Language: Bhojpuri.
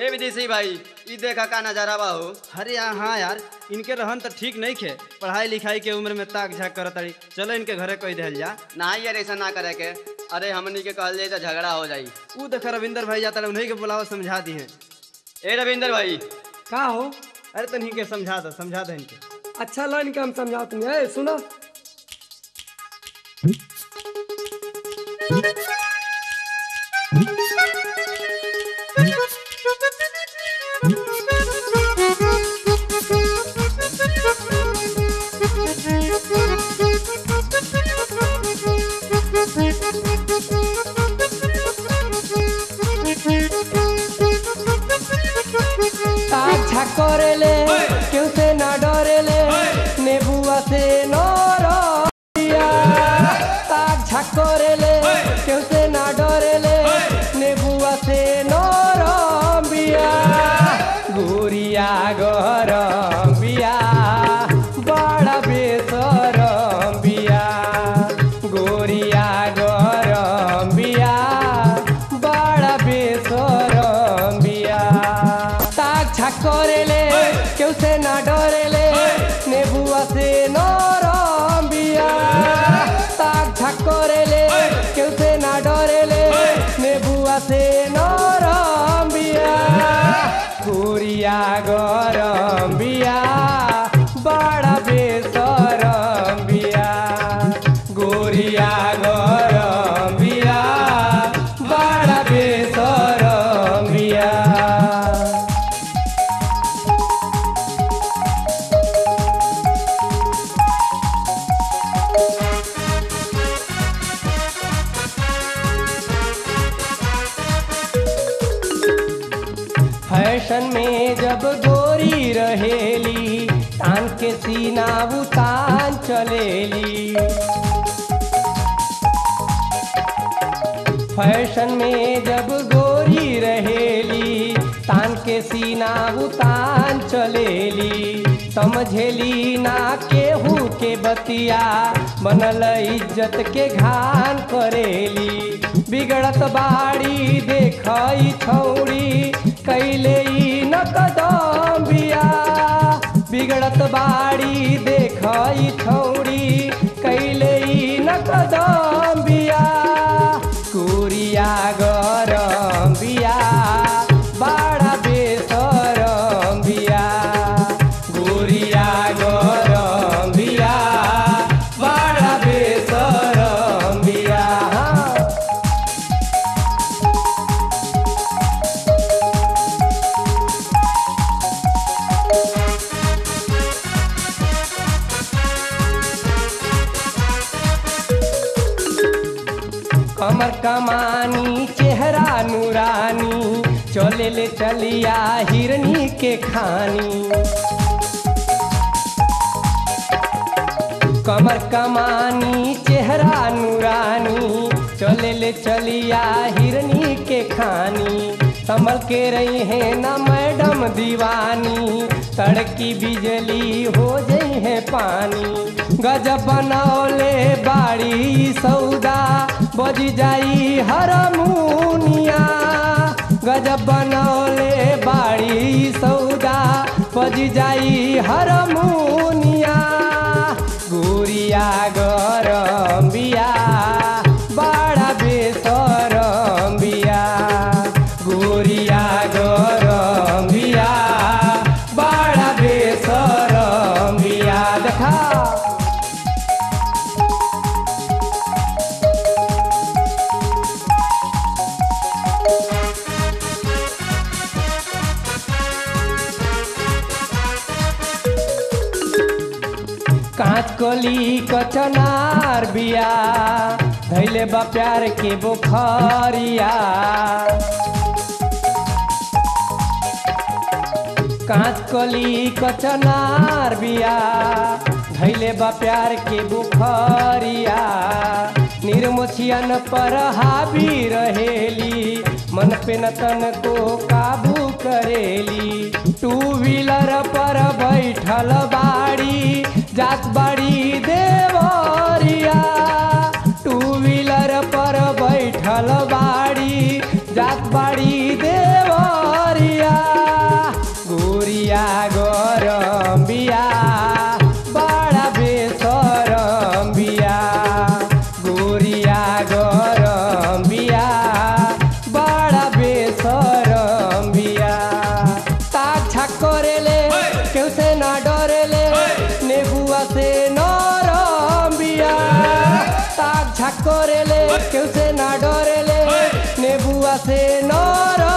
ए विदेशी भाई ई देखा का नजारा बा हो अरे यार हाँ यार इनके रहन तो ठीक नहीं खे पढ़ाई लिखाई के उम्र में ताक झाक करत तारी चलो इनके घरे कह दिहल जा ना यार ऐसा ना करे के अरे हमनी के कहल जाए तो झगड़ा हो जाई ऊ देख रविंदर भाई जाता उन्हीं के बुलाओ समझा दी है ए रविंदर भाई का हो अरे तन्हीं के समझा दो समझा दो इनके अच्छा लाइन के हम समझाते हैं ए, सुनो अच्छा करेले क्यों से ना डरेले नेबुआ से नरिया अच्छा करेले क्यों से ना डरेले नेबुआ से नरबिया गुरिया गरम बिया बड़ा बेसरम बिया गोरिया गरम बिया बड़ा बेसरम बिया ताक छाक करेले केउ से ना डरेले नेबुआ से नरम बिया ताक छाक करेले केउ से ना डरेले नेबुआ से नरम बिया गोरिया गरम बिया बड़ा बेसरम बिया गोरिया गरम बिया बड़ा बेसरम बिया फैशन में जब गोरी रहेली तान के सीना उतान चलेली फैशन में जब गोरी रहेली तान के सीना उतान चलेली समझेली ना केहू के बतिया बनल इज्जत के घान करेली बिगड़त बाड़ी देखई छौड़ी कैले ई न कदम बिया बिगड़त बाड़ी देखई छौड़ी कैले ई न कदम बिया कुरिया गरम बिया बड़ा बेसरम बिया गुरिया गरम बिया बड़ा बेसरम बिया कमर कमानी चेहरा नूरानी चले ले चलिया हिरनी के खानी कमर कमानी चेहरा नूरानी चले ले चलिया हिरनी के खानी संभल के रही है ना मैडम दीवानी तड़की बिजली हो जई है पानी गजब बनौले बाड़ी सौदा बज जाई हरमुनिया गजब बनौले बाड़ी सौदा बज जाई हरमुनिया गुरिया गरम बिया बड़ा बेसरम बिया गुरिया गरम बिया बड़ा बेसरम बिया देखा कांच कली कचनार बिया धैले बा प्यार के बुखारिया कांच कली कचनार बिया धैले बा प्यार के बुखारिया निर्मोचियन पर हावी रहेली मन पे न तन को काबू करेली टू व्हीलर पर बैठल बाड़ी जात बाड़ी देवरिया टू व्हीलर पर बैठल बाड़ी जात बाड़ी देवरिया से नर